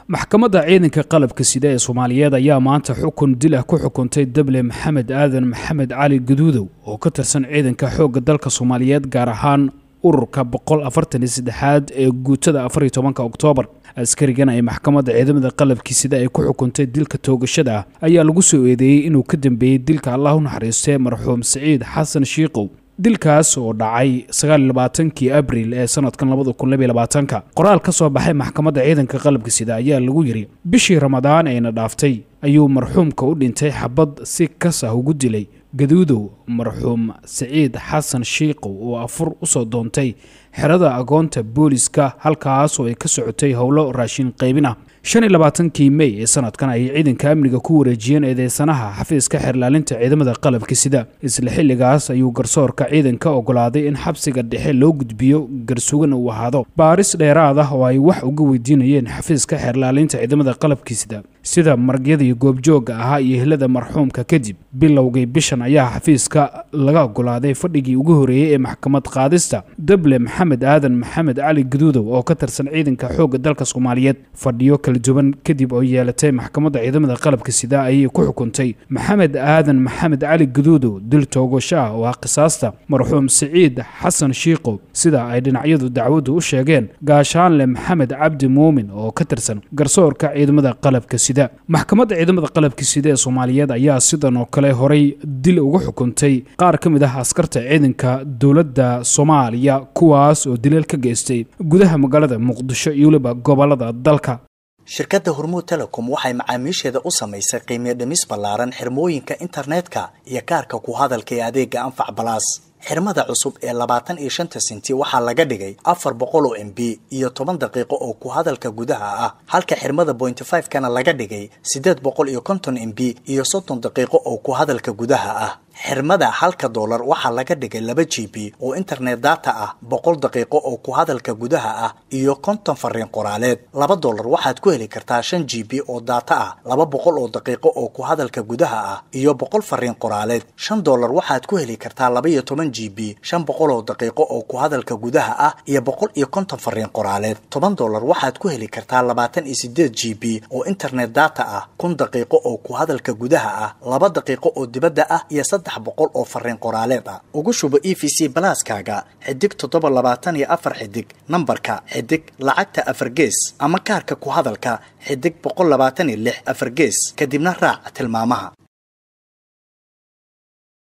maxkamadda ciidanka qalabka sida ee soomaaliyeed ayaa maanta xukun dil ah ku xukuntay dable maxamed aadan maxamed cali guduudow oo ka tirsan ciidanka xoogga dalka soomaaliyeed gaar ahaan ururka boqol afartan iyo saddexaad ee guutada afariyo tobanka oktoobar askarigan ay maxkamadda ciidamada qalabkii sida ay ku xukuntay dilka toogashada ah ayaa lagu soo eedeeyey inuu ka dambeeyey dilka allah u naxariistay marxuum siciid xasan shiikow dilkaas oo dhacay sagaaliylabaatankii abril ee sanadkan labada kun labaiy labaatanka qoraal ka soo baxay maxkamadda ciidanka qalabka sida ayaa lagu yidhi bishii ramadaan ayna dhaaftay ayuu marxuumka u dhintay xabad si kas ah ugu dilay gaduudow marxuum siciid xasan shiikow oo afur usoo doontay xerada agoonta booliska halkaas oo ay ka socotay howlo raashin qaybin ah shan iyo labaatankii mey ee sanadkan ayay ciidanka amniga ku wareejiyeen eedeysanaha xafiiska xeerlaalinta ciidamada qalabka sida isla xilligaas ayuu garsoorka ciidanka ogolaaday in xabsiga dhexe loo gudbiyo garsugan uu ahaado baaris dheeraad ah oo ay wax uga weydiinayeen xafiiska xeerlaalinta ciidamada qalabka sida sida maragyadii goobjoogga ahaa iyo helada marxuumka kadib bilowgii bishan ayaa xafiiska laga ogolaaday fadhigii ugu horeeyey ee maxkamad qaadista dable maxamed aadan maxamed cali guduudow oo ka tirsan ciidanka xoogga dalka soomaaliyeed fadhiyo kala duwan kadib oo yeelatay maxkamadda ciidamada qalabka sida ayay ku xukuntay maxamed aadan maxamed cali guduudow dil toogasho ah oo ah qisaasta marxuum siciid xasan shiikow sida ay dhinacyadu dacwaddu u sheegeen gaashaanle maxamed cabdi muumin oo ka tirsan garsoorka ciidamada qalabka sida maxkamadda ciidamada qalabka sida ee soomaaliyeed ayaa sidan oo kale horay dil uga xukuntay qaar ka mid ah askarta ciidanka dowladda soomaaliya kuwaas oo dileel ka geystay gudaha magaalada muqdisho iyo weliba gobolada dalka shirkadda hormuud telecom waxay macaamiisheeda u samaysay qiimiyo dhimis ballaaran xirmooyinka internetka iyo kaarka ku hadalka ee adeega anfac balaas xirmada cusub ee labaatan iyo shanta senti waxaa laga dhigay afar boqol oo m b iyo toban daqiiqo oo ku hadalka gudaha ah halka xirmada bointy five kana laga dhigay siddeed boqol iyo konton m b iyo soddon daqiiqo oo ku hadalka gudaha ah xirmada halka doolar waxaa laga dhigay laba g b oo internet data ah boqol daqiiqo oo ku hadalka gudaha ah iyo konton fariin qoraaleed laba doolar waxaad ku heli kartaa shan g b oo data ah laba boqol oo daqiiqo oo ku hadalka gudaha ah iyo boqol fariin qoraaleed shan doolar waxaad ku heli kartaa laba iyo toban g b shan boqol oo daqiiqo oo ku hadalka gudaha ah iyo boqol iyo konton fariin qoraaleed toban doolar waxaad ku heli kartaa labaatan iyo sideed g b oo internet data ah kun daqiiqo oo ku hadalka gudaha ah laba daqiiqo oo dibadda ah iyo boqol oo fariin qoraaleed ah ugu shubo e v c balaaskaaga xidig toddoba labaatan iyo afar xidig nambarka xidig lacagta afar gees ama kaarka ku hadalka xidig boqol labaatan iyo lix afar gees kadibna raac tilmaamaha